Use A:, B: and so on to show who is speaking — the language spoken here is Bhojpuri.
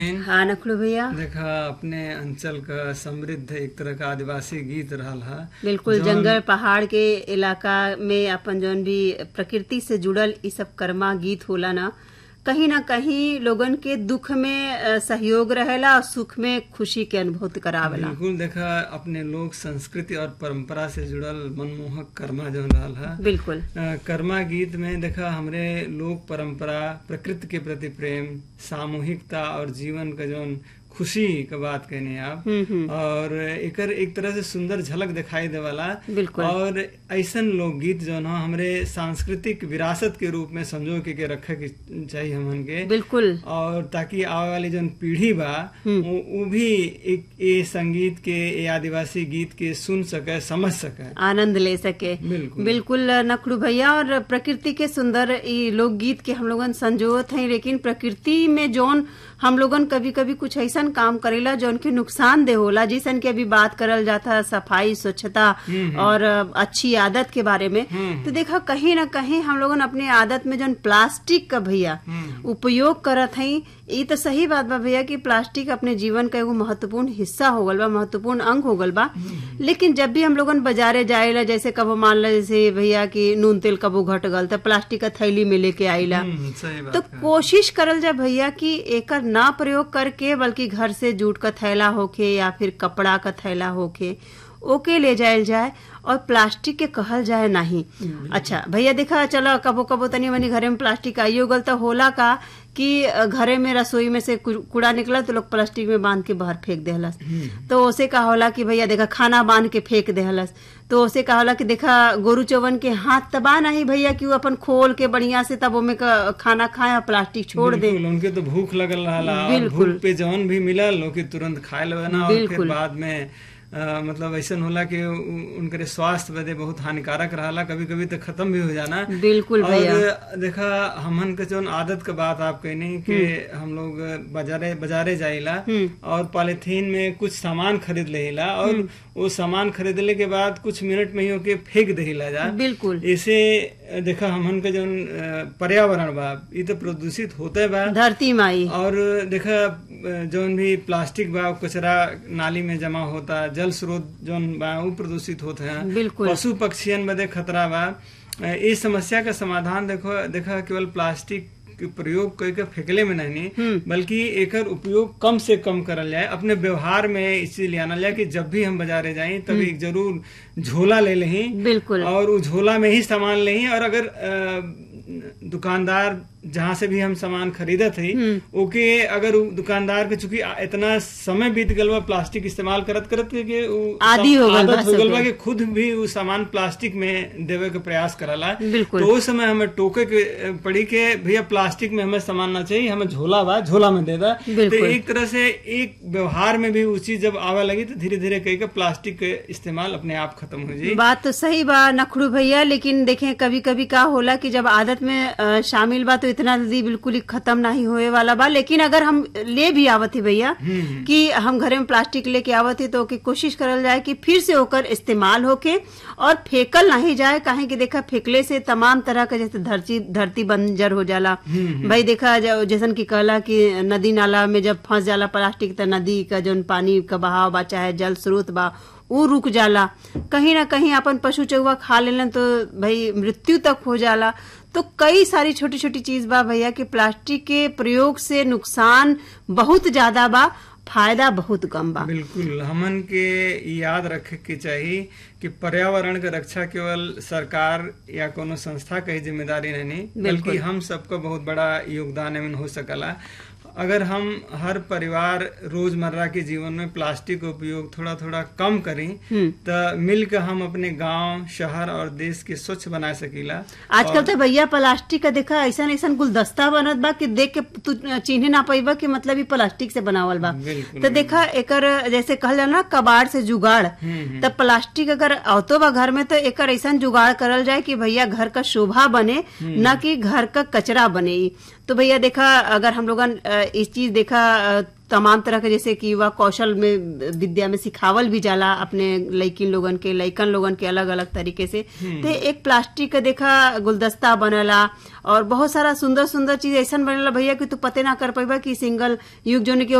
A: हाँ नखड़ू भैया
B: देखा अपने अंचल का समृद्ध एक तरह का आदिवासी गीत रहल है
A: बिल्कुल
B: जौन-
A: जंगल पहाड़ के इलाका में अपन जौन भी प्रकृति से जुड़ल ई सब कर्मा गीत होला ना कहीं ना कहीं लोगन के दुख में अ, सहयोग रहेला और सुख में खुशी के अनुभूति करावेला
B: बिल्कुल देखा अपने लोक संस्कृति और परंपरा से जुड़ल मनमोहक कर्मा जो रहल है
A: बिल्कुल
B: अ, कर्मा गीत में देखा हमरे लोक परंपरा प्रकृति के प्रति प्रेम सामूहिकता और जीवन का जौन खुशी का बात कहने आप
A: हम्म हम्म
B: और एकर एक तरह से सुंदर झलक दिखाई देवाला
A: बिल्कुल
B: और ऐसन लोकगीत जो है हमरे सांस्कृतिक विरासत के रूप में संजो के, के रखे के चाहिए हमन के
A: बिल्कुल
B: और ताकि आवे वाली जौन पीढ़ी बा वो वो भी एक ये संगीत के ये आदिवासी गीत के सुन सके समझ सके
A: आनंद ले सके
B: बिल्कुल
A: बिल्कुल नखड़ू भैया और प्रकृति के सुंदर ई लोकगीत के हम लोगन संजोत हैं लेकिन प्रकृति में जौन हम लोगन कभी कभी कुछ ऐसा काम करेला जौन के नुकसान दे होला जैसन के अभी बात करल जाता है सफाई स्वच्छता और अच्छी आदत के बारे में
B: हम्म।
A: तो देखा कहीं ना कहीं हम लोगन अपने आदत में जौन प्लास्टिक का भैया
B: हम्म।
A: उपयोग करत हई ई तो सही बात बा भैया कि प्लास्टिक अपने जीवन का एगो महत्वपूर्ण हिस्सा हो गल बा महत्वपूर्ण अंग हो गल बा लेकिन जब भी हम लोगन बाजारे जाएला जैसे कबो मान ला जैसे भैया कि नून तेल कबो घट गल तो प्लास्टिक का थैली में लेके आइला
B: हम्म, सही बात
A: तो
B: है।
A: कोशिश करल जाए भैया कि एकर ना प्रयोग करके बल्कि घर से जूट का थैला होके या फिर कपड़ा का थैला होके ओके ले जायल जाए और प्लास्टिक के कहल जाए नहीं अच्छा भैया देखा चलो कबो कबो तनी मनी घरे में प्लास्टिक आइयो गल तो होला का कि अ, घरे में रसोई में से कु- कूड़ा निकला तो लोग प्लास्टिक में बांध के बाहर फेंक देहलस तो उसे का होला कि भैया देखा खाना बांध के फेंक देहलस तो उसे का होला कि देखा गोरु चौवन के हाथ तबा नहीं भैया कि वो अपन खोल के बढ़िया से तब ओमे का खाना खाए और प्लास्टिक छोड़ दे
B: बिल्कुल उनके तो भूख लगल रहला और
A: बिल्कुल।
B: भूख पे जौन भी मिलल लोग के तुरंत खाए लेवे ना और फिर
A: बिल्कुल।
B: बाद में अ, मतलब ऐसा होला कि उ- उनके स्वास्थ्य बदे बहुत हानिकारक रहला कभी कभी तो खत्म भी हो जाना
A: बिल्कुल भैया
B: और देखा हमन के जौन आदत के बात आप कहनी कि हम लोग बाजारे बाजारे जाइला और पॉलिथीन में कुछ सामान खरीद लेला और वो सामान खरीदले के बाद कुछ मिनट में ही ओके फेंक देला जा
A: बिल्कुल
B: ऐसे देखा हमन के जौन अ, पर्यावरण बा ई तो प्रदूषित होते बा
A: धरती माई
B: और देखा अ, जौन भी प्लास्टिक बा कचरा नाली में जमा होता जल स्रोत जौन बा उ प्रदूषित होते हैं
A: बिल्कुल
B: पशु पक्षियन बदे खतरा बा अ, इस समस्या का समाधान देखो देखा केवल प्लास्टिक के प्रयोग करके फेंकले में नहीं बल्कि एकर उपयोग कम से कम करल जाए अपने व्यवहार में इस चीज ले आना जाए कि जब भी हम बाजारे जाए तब एक जरूर झोला ले लें
A: बिल्कुल
B: और उस झोला में ही सामान लें और अगर अ, दुकानदार जहाँ से भी हम सामान खरीदत है ओके अगर उ दुकानदार के चूंकि आ- इतना समय बीत गल बा प्लास्टिक इस्तेमाल करत करत के कि उ
A: आदी हो गल बा
B: आदत हो गल बा
A: सबके।
B: कि खुद भी वो सामान प्लास्टिक में देवे के प्रयास करला
A: बिल्कुल।
B: तो उस समय हमें टोके के अ, पड़ी के भैया प्लास्टिक में हमें सामान ना चाहिए हमें झोला बा झोला में दे दा तो
A: बिल्कुल।
B: एक तरह से एक व्यवहार में भी वो चीज जब आवे लगी तो धीरे धीरे कह के प्लास्टिक के इस्तेमाल अपने आप खत्म हो जाए
A: बात तो सही बा नखड़ू भैया लेकिन देखें कभी कभी का होला कि जब आदत में अ, शामिल बा तो इतना जल्दी बिल्कुल ही खत्म नहीं होए वाला बा लेकिन अगर हम ले भी आवत ही भैया कि हम घरे में प्लास्टिक लेके आवत ही तो ओके कोशिश करल जाए कि फिर से ओकर इस्तेमाल होके और फेकल नहीं जाए काहे कि देखा फेंकले से तमाम तरह का जैसे धरती धरती बंजर हो जाला भाई देखा जब- जैसन की कहला कि नदी नाला में जब फंस जाला प्लास्टिक तो नदी का जौन पानी का बहाव बा चाहे जल स्रोत बा ऊ रुक जाला कहीं ना कहीं अपन पशु चौवा खा लेलन तो भाई मृत्यु तक हो जाला तो कई सारी छोटी छोटी चीज बा भैया कि प्लास्टिक के प्रयोग से नुकसान बहुत ज्यादा बा फायदा बहुत कम बा
B: बिल्कुल हमन के याद रखे के चाहिए कि पर्यावरण के रक्षा केवल सरकार या कोनो संस्था के ही जिम्मेदारी नहीं बल्कि हम सबका बहुत बड़ा योगदान एमन हो सकला अगर हम हर परिवार रोजमर्रा के जीवन में प्लास्टिक का उपयोग थोड़ा थोड़ा कम करी तो मिल के हम अपने गांव शहर और देश के स्वच्छ बना सकीला
A: आजकल तो भैया प्लास्टिक का देखा ऐसा ऐसा गुलदस्ता बनत बा कि देख के तू चिन्हे ना पाइबा कि मतलब ई प्लास्टिक से बनावल बा
B: बिल्कुल
A: तो देखा एकर जैसे कहल जाला ना कबाड़ से जुगाड़
B: हम्म,
A: तब प्लास्टिक अगर आवतो बा घर में तो एकर ऐसा जुगाड़ करल जाए कि भैया घर का शोभा बने न कि घर का कचरा बने ई। तो भैया देखा अगर हम लोगन अ, इस चीज देखा अ, तमाम तरह के जैसे कि युवा कौशल में विद्या में सिखावल भी जाला अपने लइकिन लोगन के लइकन लोगन के अलग अलग तरीके से तो एक प्लास्टिक का देखा गुलदस्ता बनला और बहुत सारा सुंदर सुंदर चीज ऐसा बनेला भैया कि तू पते ना कर पाइबा कि सिंगल युग जोन के